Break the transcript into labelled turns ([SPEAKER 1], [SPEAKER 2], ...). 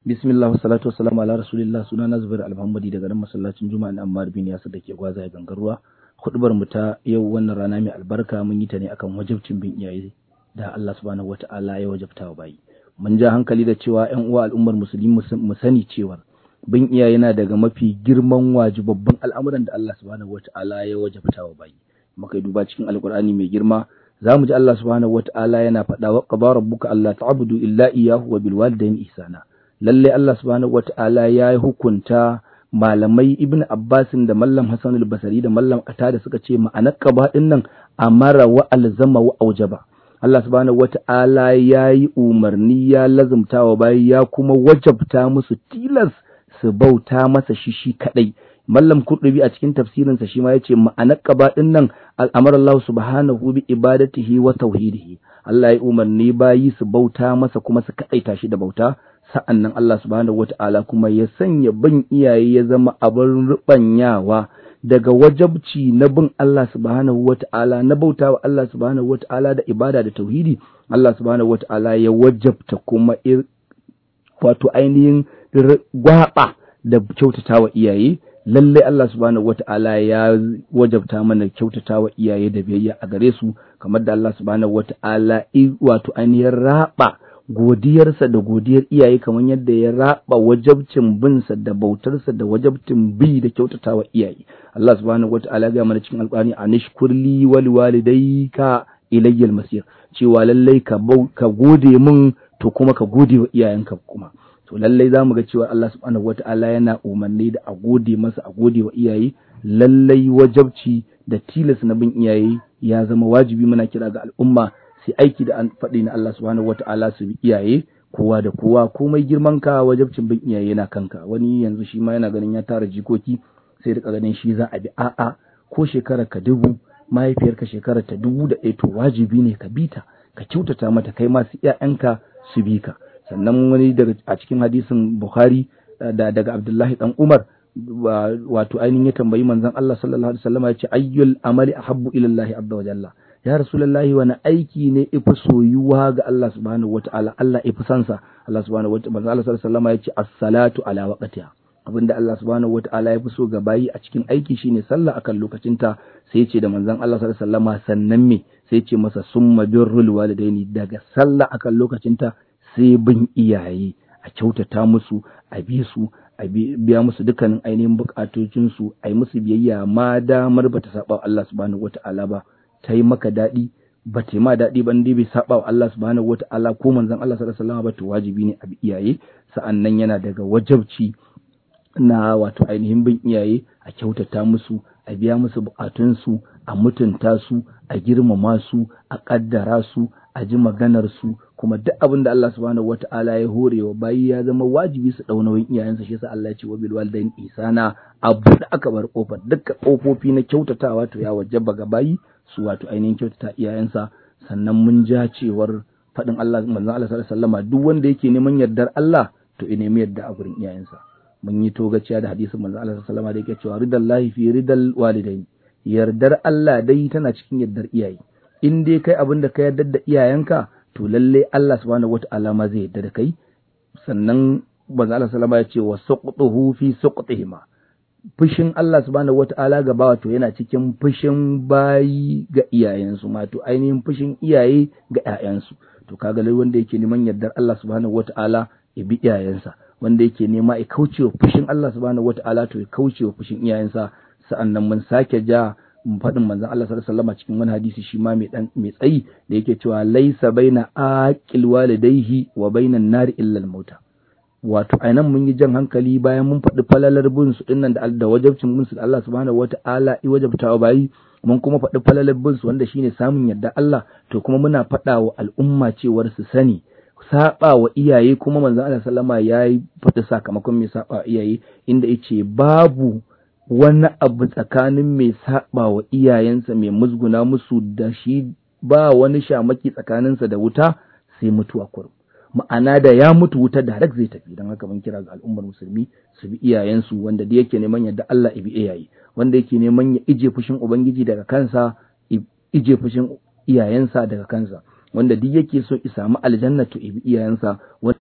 [SPEAKER 1] bismillah salatu wassalamu ala rasulillah suna na zubair alhamadi daga nan masallacin juma'a na ammar bin yasir da ke gwaza gangarwa hudubar mu ta yau wannan rana mai albarka mun yi ta ne akan wajibcin bin iyaye da Allah subhanahu wata'ala ya wajabta wa bayi mun ja hankali da cewa ƴan uwa al'ummar musulmi mu sani cewa bin iyaye yana daga mafi girman wajibabban al'amuran da Allah subhanahu wata'ala ya wajabta wa bayi muka yi duba cikin alkur'ani mai girma za mu ji Allah subhanahu wata'ala yana faɗa wa qaba rabbuka alla ta'budu illa iyyahu wa bil walidayni ihsana lalle Allah subhanahu wata'ala ya hukunta malamai ibn Abbasin da mallam Hassan al-Basri da mallam Ata da suka ce ma'anar qaba din nan amara wa alzama wa aujaba Allah subhanahu wata'ala ya yi umarni ya lazumta wa bayi ya kuma wajabta musu tilas su bauta masa shi shi kadai mallam kurdubi a cikin tafsirinsa shi ma yace ma'anar qaba din nan al'amara Allah subhanahu bi ibadatihi wa tauhidihi Allah ya umarni bayi su bauta masa kuma su kadaita shi da bauta sa'an nan Allah subhanahu wata'ala kuma ya sanya bin iyaye ya zama abin rubanyawa daga wajabci na bin Allah subhanahu wata'ala na bauta wa Allah subhanahu wata'ala da ibada da tauhidi Allah subhanahu wata'ala ya wajabta kuma wato ainihin gwaba da kyautata wa iyaye lallai Allah subhanahu wata'ala ya wajabta mana kyautata wa iyaye da biyayya a gare su kamar da Allah subhanahu wata'ala wato ainihin raba godiyarsa da godiyar iyaye kamar yadda ya raba wajabcin binsa da bautarsa da wajabcin bi da kyautata wa iyaye Allah subhanahu wata'ala ya mana cikin alƙur'ani anishkurli wal walidayka ilayyal masir cewa lallai ka ka gode min to kuma ka gode wa iyayenka kuma to lallai za mu ga cewa Allah subhanahu wata'ala yana umarni da a gode masa a gode wa iyaye lallai wajabci da tilas na bin iyaye ya zama wajibi muna kira ga al'umma sai aiki da an faɗi na Allah subhanahu wata'ala su bi iyaye kowa da kowa komai girman ka wajabcin bin iyaye yana kanka wani yanzu shi ma yana ganin ya tara jikoki sai da ganin shi za a bi a'a ko shekara ka dubu mahaifiyarka shekara ta dubu da ɗaya to wajibi ne ka bi ta ka kyautata mata kai masu ƴaƴanka su bi ka sannan wani daga a cikin hadisin Bukhari da daga Abdullahi dan Umar wato ainihin ya tambayi manzon Allah sallallahu alaihi wasallam ya ce ayyul amali ahabbu ila Allah azza wa jalla ya rasulullahi wani aiki ne ifi soyuwa ga Allah subhanahu wataala Allah ifi sansa Allah subhanahu wataala manzon Allah sallallahu alaihi wasallam ya ce as-salatu ala waqtiha abinda Allah subhanahu wataala ya fi so ga bayi a cikin aiki shine sallah akan lokacinta sai ce da manzon Allah sallallahu alaihi wasallam sannan me sai ce masa summa birrul walidaini daga sallah akan lokacinta sai bin iyaye a kyautata musu a bi su a biya musu dukkanin ainihin bukatocinsu a yi musu biyayya ma damar bata saba wa Allah subhanahu wata'ala ba ta yi maka daɗi ba ta yi ma daɗi ba dai bai saba wa Allah subhanahu wata'ala ko manzon Allah sallallahu alaihi wasallam ba to wajibi ne a bi iyaye sa'annan yana daga wajabci na wato ainihin bin iyaye a kyautata musu a biya musu bukatunsu a mutunta su a girmama su a kaddara su a ji maganar su kuma duk abin da Allah subhanahu wata'ala ya hore wa bayi ya zama wajibi su dau nauyin iyayensa shi yasa Allah ya ce wa bil walidain ihsana abu da aka bar kofar dukkan kofofi na kyautatawa to ya wajaba ga bayi su wato ainihin kyautata iyayensa sannan mun ja cewar faɗin Allah manzon Allah sallallahu alaihi wasallama duk wanda yake neman yardar Allah to ya nemi yarda a gurin iyayensa mun yi togaciya da hadisin manzon Allah sallallahu alaihi wasallama da yake cewa ridallahi fi ridal walidain yardar Allah dai tana cikin yardar iyaye in dai kai abin da ka yardar da iyayenka to lalle Allah subhanahu wata'ala ma zai yarda da kai sannan manzo Allah sallama ya ce wa suqtuhu fi suqtihima fushin Allah subhanahu wata'ala ga bawa to yana cikin fushin bayi ga iyayensu ma to ainihin fushin iyaye ga ƴaƴansu to kaga lai wanda yake neman yardar Allah subhanahu wata'ala ya bi iyayensa wanda yake nema ya kaucewa fushin Allah subhanahu wata'ala to ya kaucewa fushin iyayensa sa'annan mun sake ja faɗin manzon Allah sallallahu alaihi wasallam cikin wani hadisi shi ma mai dan mai tsayi da yake cewa laisa baina aqil walidayhi wa bainan nari illa al-mauta wato ainihin mun yi jan hankali bayan mun faɗi falalar bin su dinnan da da wajabcin bin su da Allah subhanahu wata'ala i wajabta wa bayi mun kuma faɗi falalar bin su wanda shine samun yarda Allah to kuma muna faɗa wa al'umma cewar su sani saba wa iyaye kuma manzon Allah sallama yayi faɗi sakamakon mai saba wa iyaye inda yace babu wani abu tsakanin mai saba wa iyayensa mai musguna musu da shi ba wani shamaki tsakaninsa da wuta sai mutuwa kurum ma'ana da ya mutu wuta da zai tafi don haka mun kira ga al'ummar musulmi su bi iyayensu wanda da yake neman yadda Allah ibi iyaye wanda yake neman ya ije fushin ubangiji daga kansa ije fushin iyayensa daga kansa wanda duk yake so i samu aljanna to ibi iyayensa